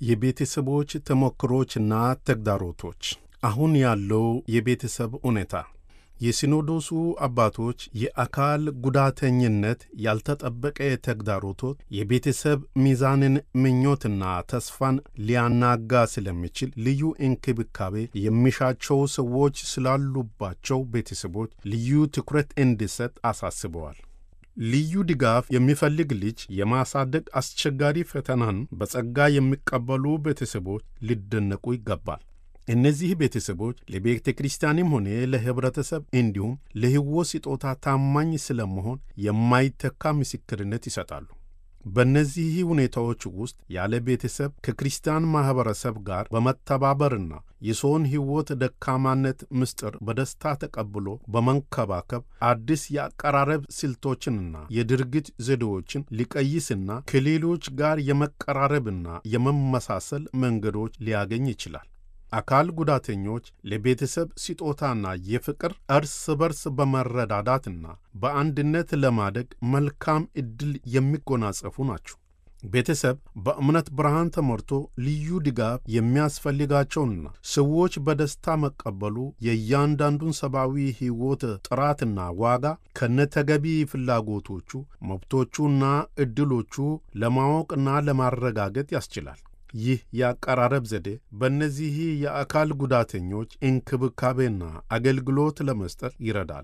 የቤተሰቦች ተሞክሮችና ተግዳሮቶች አሁን ያለው የቤተሰብ ሁኔታ የሲኖዶሱ አባቶች የአካል ጉዳተኝነት ያልተጠበቀ ተግዳሮቶች የቤተሰብ ሚዛንን ምኞትና ተስፋን ሊያናጋ ስለሚችል ልዩ እንክብካቤ የሚሻቸው ሰዎች ስላሉባቸው ቤተሰቦች ልዩ ትኩረት እንዲሰጥ አሳስበዋል። ልዩ ድጋፍ የሚፈልግ ልጅ የማሳደግ አስቸጋሪ ፈተናን በጸጋ የሚቀበሉ ቤተሰቦች ሊደነቁ ይገባል። እነዚህ ቤተሰቦች ለቤተ ክርስቲያንም ሆነ ለኅብረተሰብ እንዲሁም ለሕይወት ስጦታ ታማኝ ስለመሆን የማይተካ ምስክርነት ይሰጣሉ። በእነዚህ ሁኔታዎች ውስጥ ያለ ቤተሰብ ከክርስቲያን ማኅበረሰብ ጋር በመተባበርና የሰውን ሕይወት ደካማነት ምስጢር በደስታ ተቀብሎ በመንከባከብ አዲስ የአቀራረብ ስልቶችንና የድርጊት ዘዴዎችን ሊቀይስና ከሌሎች ጋር የመቀራረብና የመመሳሰል መንገዶች ሊያገኝ ይችላል። አካል ጉዳተኞች ለቤተሰብ ስጦታና የፍቅር እርስ በርስ በመረዳዳትና በአንድነት ለማደግ መልካም ዕድል የሚጎናጸፉ ናቸው። ቤተሰብ በእምነት ብርሃን ተሞልቶ ልዩ ድጋፍ የሚያስፈልጋቸውንና ሰዎች በደስታ መቀበሉ የእያንዳንዱን ሰብአዊ ሕይወት ጥራትና ዋጋ ከነተገቢ ፍላጎቶቹ፣ መብቶቹና ዕድሎቹ ለማወቅና ለማረጋገጥ ያስችላል። ይህ የአቀራረብ ዘዴ በእነዚህ የአካል ጉዳተኞች እንክብካቤና አገልግሎት ለመስጠት ይረዳል።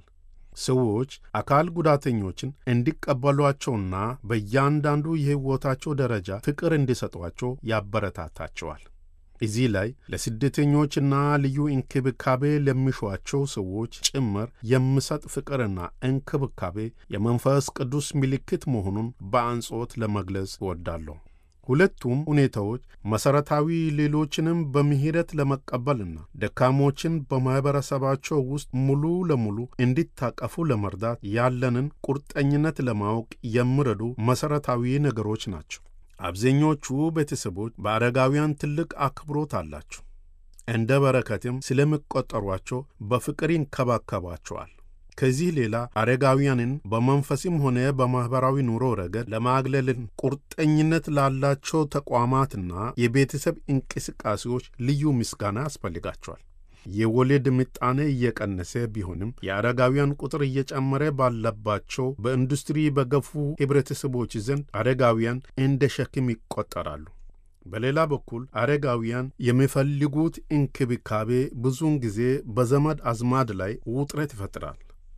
ሰዎች አካል ጉዳተኞችን እንዲቀበሏቸውና በእያንዳንዱ የሕይወታቸው ደረጃ ፍቅር እንዲሰጧቸው ያበረታታቸዋል። እዚህ ላይ ለስደተኞችና ልዩ እንክብካቤ ለሚሿቸው ሰዎች ጭምር የሚሰጥ ፍቅርና እንክብካቤ የመንፈስ ቅዱስ ምልክት መሆኑን በአጽንዖት ለመግለጽ እወዳለሁ። ሁለቱም ሁኔታዎች መሠረታዊ ሌሎችንም በምሕረት ለመቀበልና ደካሞችን በማኅበረሰባቸው ውስጥ ሙሉ ለሙሉ እንዲታቀፉ ለመርዳት ያለንን ቁርጠኝነት ለማወቅ የሚረዱ መሠረታዊ ነገሮች ናቸው። አብዛኞቹ ቤተሰቦች በአረጋውያን ትልቅ አክብሮት አላቸው። እንደ በረከትም ስለሚቆጠሯቸው በፍቅር ይንከባከባቸዋል። ከዚህ ሌላ አረጋውያንን በመንፈስም ሆነ በማኅበራዊ ኑሮ ረገድ ለማግለልን ቁርጠኝነት ላላቸው ተቋማትና የቤተሰብ እንቅስቃሴዎች ልዩ ምስጋና ያስፈልጋቸዋል። የወሊድ ምጣኔ እየቀነሰ ቢሆንም የአረጋውያን ቁጥር እየጨመረ ባለባቸው በኢንዱስትሪ በገፉ ኅብረተሰቦች ዘንድ አረጋውያን እንደ ሸክም ይቆጠራሉ። በሌላ በኩል አረጋውያን የሚፈልጉት እንክብካቤ ብዙውን ጊዜ በዘመድ አዝማድ ላይ ውጥረት ይፈጥራል።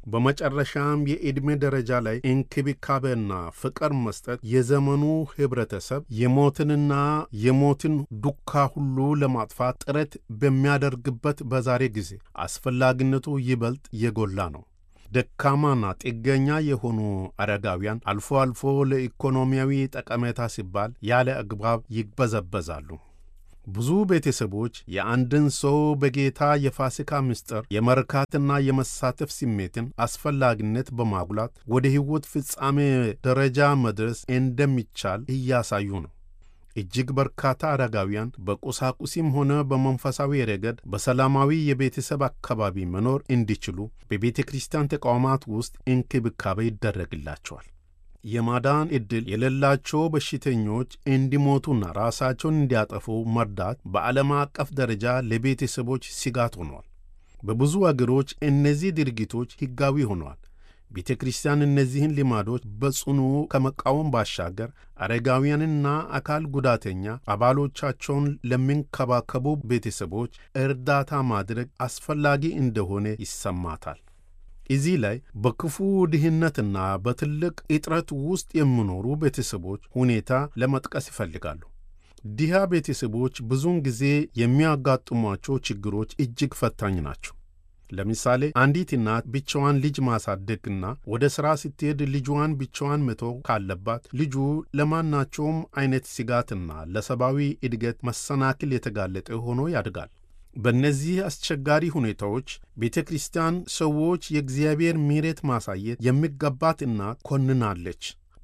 በመጨረሻም የዕድሜ ደረጃ ላይ እንክብካቤና ፍቅር መስጠት የዘመኑ ኅብረተሰብ የሞትንና የሞትን ዱካ ሁሉ ለማጥፋት ጥረት በሚያደርግበት በዛሬ ጊዜ አስፈላጊነቱ ይበልጥ የጎላ ነው። ደካማና ጥገኛ የሆኑ አረጋውያን አልፎ አልፎ ለኢኮኖሚያዊ ጠቀሜታ ሲባል ያለ አግባብ ይበዘበዛሉ። ብዙ ቤተሰቦች የአንድን ሰው በጌታ የፋሲካ ምስጢር የመርካትና የመሳተፍ ስሜትን አስፈላጊነት በማጉላት ወደ ሕይወት ፍጻሜ ደረጃ መድረስ እንደሚቻል እያሳዩ ነው። እጅግ በርካታ አረጋውያን በቁሳቁሲም ሆነ በመንፈሳዊ ረገድ በሰላማዊ የቤተሰብ አካባቢ መኖር እንዲችሉ በቤተ ክርስቲያን ተቋማት ውስጥ እንክብካቤ ይደረግላቸዋል። የማዳን ዕድል የሌላቸው በሽተኞች እንዲሞቱና ራሳቸውን እንዲያጠፉ መርዳት በዓለም አቀፍ ደረጃ ለቤተሰቦች ስጋት ሆኗል። በብዙ አገሮች እነዚህ ድርጊቶች ሕጋዊ ሆነዋል። ቤተ ክርስቲያን እነዚህን ልማዶች በጽኑ ከመቃወም ባሻገር አረጋውያንና አካል ጉዳተኛ አባሎቻቸውን ለሚንከባከቡ ቤተሰቦች እርዳታ ማድረግ አስፈላጊ እንደሆነ ይሰማታል። እዚህ ላይ በክፉ ድህነትና በትልቅ እጥረት ውስጥ የሚኖሩ ቤተሰቦች ሁኔታ ለመጥቀስ ይፈልጋሉ። ድሃ ቤተሰቦች ብዙውን ጊዜ የሚያጋጥሟቸው ችግሮች እጅግ ፈታኝ ናቸው። ለምሳሌ አንዲት እናት ብቻዋን ልጅ ማሳደግና ወደ ሥራ ስትሄድ ልጇን ብቻዋን መተው ካለባት ልጁ ለማናቸውም አይነት ስጋትና ለሰብአዊ እድገት መሰናክል የተጋለጠ ሆኖ ያድጋል። በእነዚህ አስቸጋሪ ሁኔታዎች ቤተ ክርስቲያን ሰዎች የእግዚአብሔር ምሕረት ማሳየት የሚገባት እናት ኮንናለች፣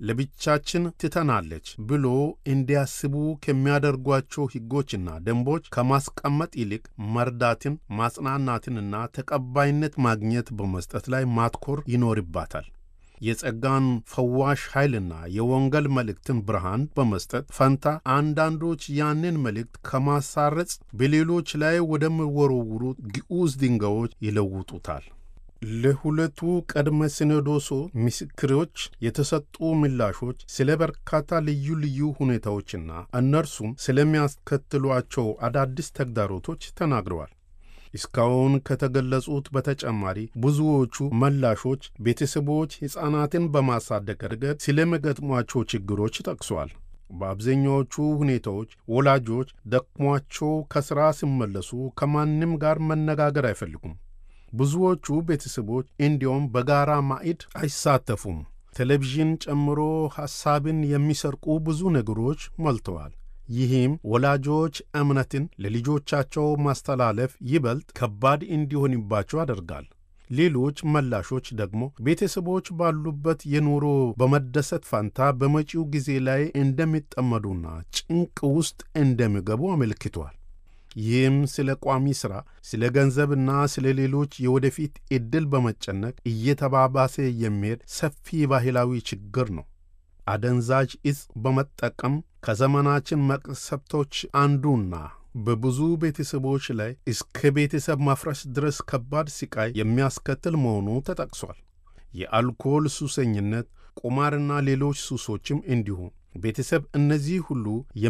ለብቻችን ትተናለች ብሎ እንዲያስቡ ከሚያደርጓቸው ሕጎችና ደንቦች ከማስቀመጥ ይልቅ መርዳትን፣ ማጽናናትንና ተቀባይነት ማግኘት በመስጠት ላይ ማትኮር ይኖርባታል። የጸጋን ፈዋሽ ኃይልና የወንጌል መልእክትን ብርሃን በመስጠት ፈንታ አንዳንዶች ያንን መልእክት ከማሳረጽ በሌሎች ላይ ወደሚወረውሩ ግዑዝ ድንጋዮች ይለውጡታል። ለሁለቱ ቅድመ ሲኖዶሱ ምስክሮች የተሰጡ ምላሾች ስለ በርካታ ልዩ ልዩ ሁኔታዎችና እነርሱም ስለሚያስከትሏቸው አዳዲስ ተግዳሮቶች ተናግረዋል። እስካሁን ከተገለጹት በተጨማሪ ብዙዎቹ ምላሾች ቤተሰቦች ሕፃናትን በማሳደግ ረገድ ስለሚገጥሟቸው ችግሮች ጠቅሷል። በአብዛኛዎቹ ሁኔታዎች ወላጆች ደክሟቸው ከሥራ ሲመለሱ ከማንም ጋር መነጋገር አይፈልጉም። ብዙዎቹ ቤተሰቦች እንዲያውም በጋራ ማዕድ አይሳተፉም። ቴሌቪዥን ጨምሮ ሐሳብን የሚሰርቁ ብዙ ነገሮች ሞልተዋል። ይህም ወላጆች እምነትን ለልጆቻቸው ማስተላለፍ ይበልጥ ከባድ እንዲሆንባቸው ያደርጋል። ሌሎች መላሾች ደግሞ ቤተሰቦች ባሉበት የኑሮ በመደሰት ፋንታ በመጪው ጊዜ ላይ እንደሚጠመዱና ጭንቅ ውስጥ እንደሚገቡ አመልክቷል። ይህም ስለ ቋሚ ሥራ፣ ስለ ገንዘብና ስለ ሌሎች የወደፊት ዕድል በመጨነቅ እየተባባሰ የሚሄድ ሰፊ ባህላዊ ችግር ነው። አደንዛዥ ዕፅ በመጠቀም ከዘመናችን መቅሰፍቶች አንዱና በብዙ ቤተሰቦች ላይ እስከ ቤተሰብ ማፍረስ ድረስ ከባድ ስቃይ የሚያስከትል መሆኑ ተጠቅሷል። የአልኮል ሱሰኝነት፣ ቁማርና ሌሎች ሱሶችም እንዲሁም ቤተሰብ እነዚህ ሁሉ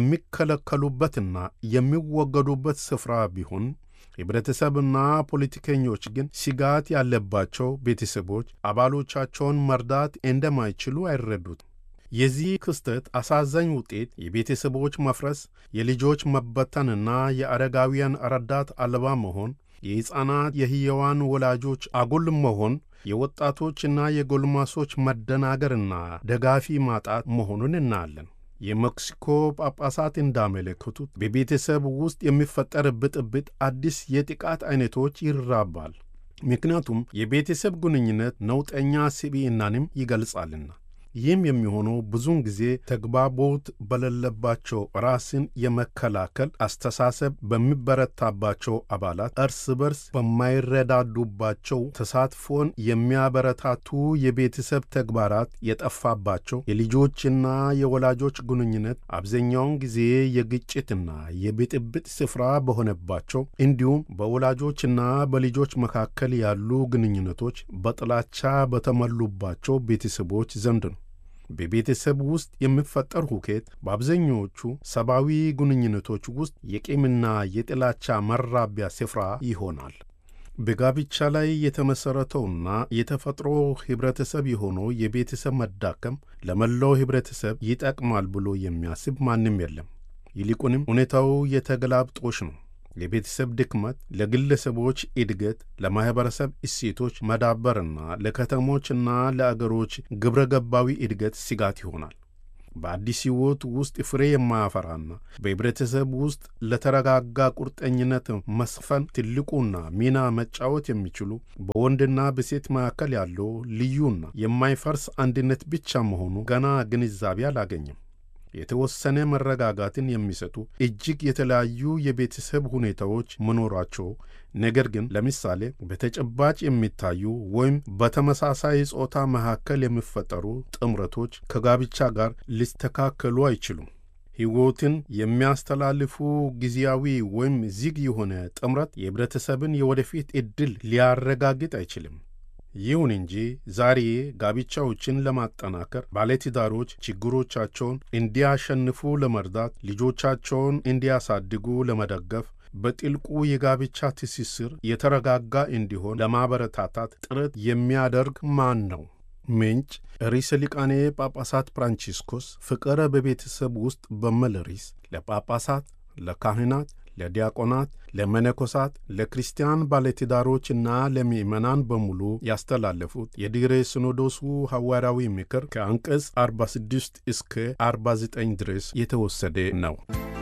የሚከለከሉበትና የሚወገዱበት ስፍራ ቢሆን ህብረተሰብና ፖለቲከኞች ግን ስጋት ያለባቸው ቤተሰቦች አባሎቻቸውን መርዳት እንደማይችሉ አይረዱትም። የዚህ ክስተት አሳዛኝ ውጤት የቤተሰቦች መፍረስ፣ የልጆች መበተንና የአረጋውያን ረዳት አልባ መሆን፣ የሕፃናት የሕያዋን ወላጆች አጉል መሆን፣ የወጣቶችና የጎልማሶች መደናገርና ደጋፊ ማጣት መሆኑን እናያለን። የሜክሲኮ ጳጳሳት እንዳመለከቱት በቤተሰብ ውስጥ የሚፈጠር ብጥብጥ አዲስ የጥቃት አይነቶች ይራባል። ምክንያቱም የቤተሰብ ግንኙነት ነውጠኛ ስብዕናንም ይገልጻልና። ይህም የሚሆነው ብዙውን ጊዜ ተግባቦት በሌለባቸው ራስን የመከላከል አስተሳሰብ በሚበረታባቸው አባላት እርስ በርስ በማይረዳዱባቸው ተሳትፎን የሚያበረታቱ የቤተሰብ ተግባራት የጠፋባቸው የልጆችና የወላጆች ግንኙነት አብዛኛውን ጊዜ የግጭትና የብጥብጥ ስፍራ በሆነባቸው እንዲሁም በወላጆችና በልጆች መካከል ያሉ ግንኙነቶች በጥላቻ በተሞሉባቸው ቤተሰቦች ዘንድ ነው። በቤተሰብ ውስጥ የሚፈጠር ሁከት በአብዛኛዎቹ ሰብአዊ ግንኙነቶች ውስጥ የቂምና የጥላቻ መራቢያ ስፍራ ይሆናል። በጋብቻ ላይ የተመሠረተውና የተፈጥሮ ኅብረተሰብ የሆነው የቤተሰብ መዳከም ለመላው ኅብረተሰብ ይጠቅማል ብሎ የሚያስብ ማንም የለም። ይልቁንም ሁኔታው የተገላብጦሽ ነው። የቤተሰብ ድክመት ለግለሰቦች እድገት፣ ለማኅበረሰብ እሴቶች መዳበርና ለከተሞችና ለአገሮች ግብረ ገባዊ እድገት ስጋት ይሆናል። በአዲስ ሕይወት ውስጥ ፍሬ የማያፈራና በኅብረተሰብ ውስጥ ለተረጋጋ ቁርጠኝነት መስፈን ትልቁና ሚና መጫወት የሚችሉ በወንድና በሴት መካከል ያለው ልዩና የማይፈርስ አንድነት ብቻ መሆኑ ገና ግንዛቤ አላገኘም። የተወሰነ መረጋጋትን የሚሰጡ እጅግ የተለያዩ የቤተሰብ ሁኔታዎች መኖራቸው፣ ነገር ግን ለምሳሌ በተጨባጭ የሚታዩ ወይም በተመሳሳይ ጾታ መካከል የሚፈጠሩ ጥምረቶች ከጋብቻ ጋር ሊስተካከሉ አይችሉም። ሕይወትን የሚያስተላልፉ ጊዜያዊ ወይም ዝግ የሆነ ጥምረት የኅብረተሰብን የወደፊት ዕድል ሊያረጋግጥ አይችልም። ይሁን እንጂ ዛሬ ጋብቻዎችን ለማጠናከር ባለትዳሮች ችግሮቻቸውን እንዲያሸንፉ ለመርዳት፣ ልጆቻቸውን እንዲያሳድጉ ለመደገፍ፣ በጥልቁ የጋብቻ ትስስር የተረጋጋ እንዲሆን ለማበረታታት ጥረት የሚያደርግ ማን ነው? ምንጭ ርዕሰ ሊቃነ ጳጳሳት ፍራንቺስኮስ ፍቅረ በቤተሰብ ውስጥ በሚል ርዕስ ለጳጳሳት፣ ለካህናት ለዲያቆናት፣ ለመነኮሳት፣ ለክርስቲያን ባለትዳሮችና ለምዕመናን በሙሉ ያስተላለፉት የድኅረ ሲኖዶሱ ሐዋርያዊ ምክር ከአንቀጽ 46 እስከ 49 ድረስ የተወሰደ ነው።